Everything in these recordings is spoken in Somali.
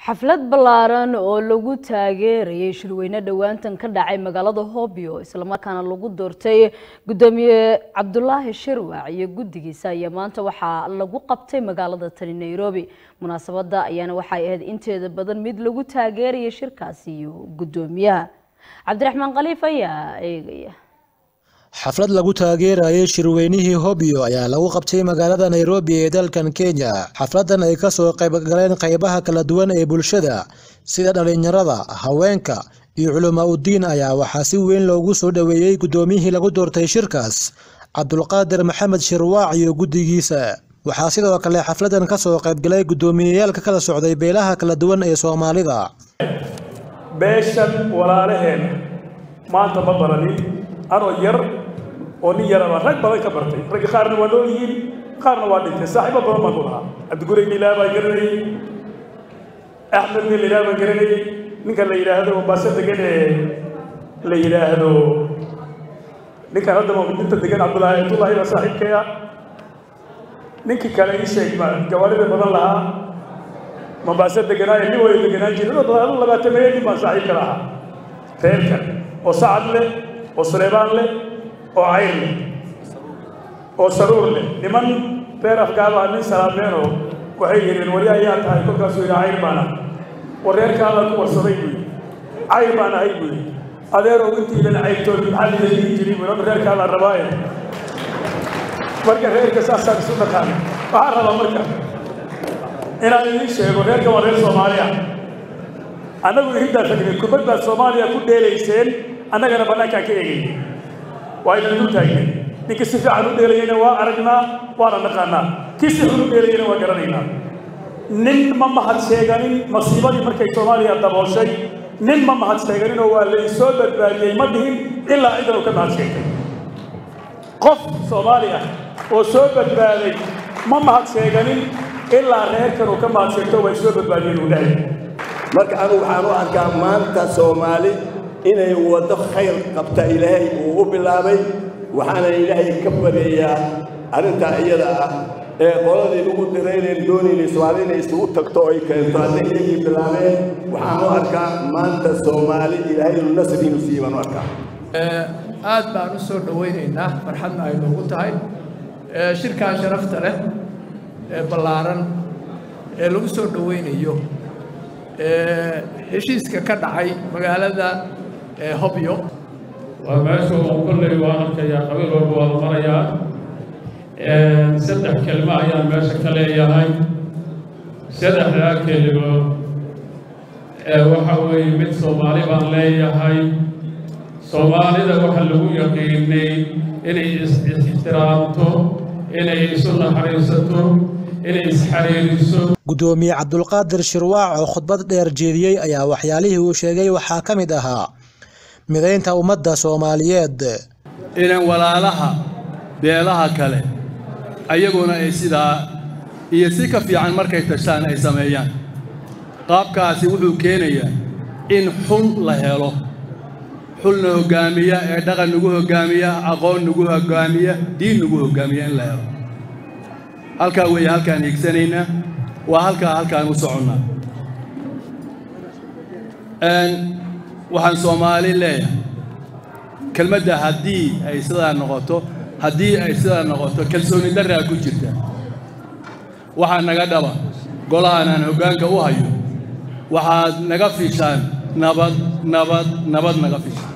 xaflad ballaaran oo lagu taageerayay shirweyne dhowaantan ka dhacay magaalada hobyo islamarkaana lagu doortay gudoomiye cabdulaahi shirwac iyo guddigiisa ayaa maanta waxaa lagu qabtay magaalada tani nairobi munaasabada ayaana waxay ahayd inteeda badan mid lagu taageerayay shirkaasi iyo gudoomiyaha cabdiraxmaan khaliif ayaa eegaya xaflad lagu taageerayay shirweynihii hobyo ayaa lagu qabtay magaalada nairobi ee dalkan kenya xafladan ay kasoo qaybgaleen qaybaha kala duwan ee bulshada sida dhalinyarada haweenka iyo culamaa udiin ayaa waxaa si weyn loogu soo dhoweeyey guddoomiyihii lagu doortay shirkaas cabdulqaadir maxamed shirwaac iyo guddigiisa waxaa sidoo kale xafladan kasoo qaybgalay guddoomiyeyaal ka kala socday beelaha kala duwan ee soomaalida beeshan walaalaheen maanta ma baranin anoo yar oo nin yaraba rag badan ka bartay ragga qaarna waa nool yihiin qaarna waa dhintay saaxiibo badan baan ku lahaa cabdigurey nilaa baan garanayey axmed nin lilaa baan garanayey ninka la yidhaahdo baase degan ee la yidhaahdo ninkan hadda dinta degan cabdullaahi cabdullaahi baa saaxiibkaya ninkii kale ii sheeg baa gawaarida badan lahaa mambaase deganaa ee nin way deganaan jiray dad badan labaatameeye nin baan saaxiibka lahaa reerkan oo sacad leh oo suleybaan leh oo cayr leh oo saruur leh niman reer afgaabaa nin salaameenoo waxay yidheen wari ayaa tahay kolkaasuu yidhi cayr baan ah war reerkaada ku warsaday buu yidhi cayr baan ahay buu yidhi adeerow intiidan cayrtood maxaa lida dhihi jiray buu yidhi reerkaadaan rabaaye marka reerka saasaan isu dhaqaana waxaan rabaa marka inaan idiin sheego reerkan waa reer soomaali ah annagu irintaa tagnay kubad baad soomaaliya ku dheelayseen annagana bannaankaan ka eegay waa idan dul taagnay ninkii si fiican u dheelayeyna waa aragnaa waana naqaanaa kii si xun u dheelayeyna waa garanaynaa nin ma mahad sheeganin masiibadii markay soomaaliya dabooshay nin ma mahad sheeganinoo waa la isoo badbaadiyey ma dhihin ilaa cidan uu ka mahad sheegtay qof soomaali ah oo soo badbaaday ma mahad sheeganin ilaa reerkan uu ka mahad sheegto waa isoo badbaadiyeen uu dhahay marka anugu waxaan u arkaa maanta soomaali inay waddo khayr qabta ilaahay uu u bilaabay waxaana ilaahay ka bareeyaa arrintaa iyada ah ee qoladii ugu diraynayn doonaynay soomaali inay isugu tagto oo ay keento hadday iyagii bilaabeen waxaan u arkaa maanta soomaali ilaahay inuu nasri inuu siiye baan u arkaa aad baan u soo dhowaynaynaa farxadna ay noogu tahay shirkaa sharafta leh ee ballaaran ee lagu soo dhowaynayo heshiiska ka dhacay magaalada hobyo waa meesha uu kolley waan arkayaa qabiil walba waa la marayaa saddex kelmo ayaan meesha ka leeyahay saddexdaa kelimo waxa weeye mid soomaali baan leeyahay soomaalida waxa lagu yaqiinay inay is-ixtiraamto inay isu naxariisato inay isxariiriso guddoomiye cabdulqaadir shirwaac oo khudbad dheer jeediyey ayaa waxyaalihii uu sheegay waxaa ka mid ahaa midaynta ummadda soomaaliyeed inan walaalaha beelaha kale ayaguna ay sidaa iyo si ka fiican markay tashtaan ay sameeyaan qaabkaasi wuxuu keenayaa in xul la helo xulna hoggaamiya ee dhaqan nagu hoggaamiya aqoon nagu hoggaamiya diin nagu hoggaamiya in la helo halkaa weeye halkaan hiigsanaynaa waa halkaa halkaan u soconnaa waxaan soomaali leeyahay kelmadda haddii ay sidaa noqoto haddii ay sidaa noqoto kalsooni darraa ku jirta waxaa naga dhaba golahan aan hoggaanka u hayo waxaad naga fishaan nabad nabad nabad naga fishaan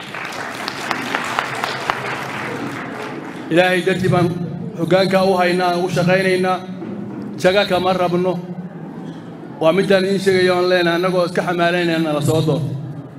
ilaahay dartii baan hoggaanka u haynaa u shaqaynaynaa jaga kama rabno waa midaan idiin sheegayo on leenahay annagoo iska xamaalanayna nala soo doorto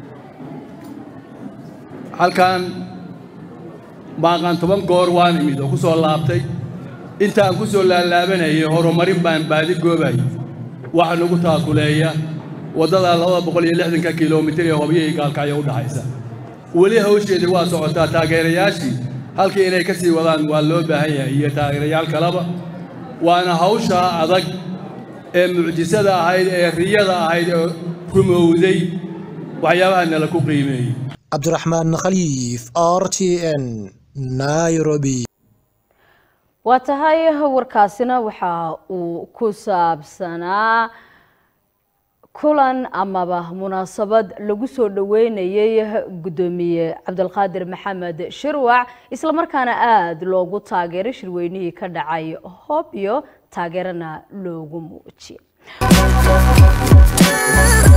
halkan baaqaan toban goor waan imid oo ku soo laabtay intaan ku soo laalaabanayay horumarin baan baadi goobayay waxa nagu taakuleeya waddada labada boqol iyo lixdanka kilomitir ee hobyo iyo gaalkacyo u dhaxaysa weli hawsheedii waa socotaa taageerayaashii halkii inay ka sii wadaan waa loo baahan yahay iyo taageerayaal kaleba waana hawshaa adag ee mucjisada ahayd ee riyada ahayd ee rumowday waxyaabaha nala ku qiimeeyey cabdiraxmaan khaliif r t n nairobi waa tahay warkaasina waxa uu ku saabsanaa kulan amaba munaasabad lagu soo dhaweynayay guddoomiye cabdulqaadir maxamed shirwac islamarkaana aada loogu taageeray shirweynihii ka dhacay hobyo taageerana loogu muujiyay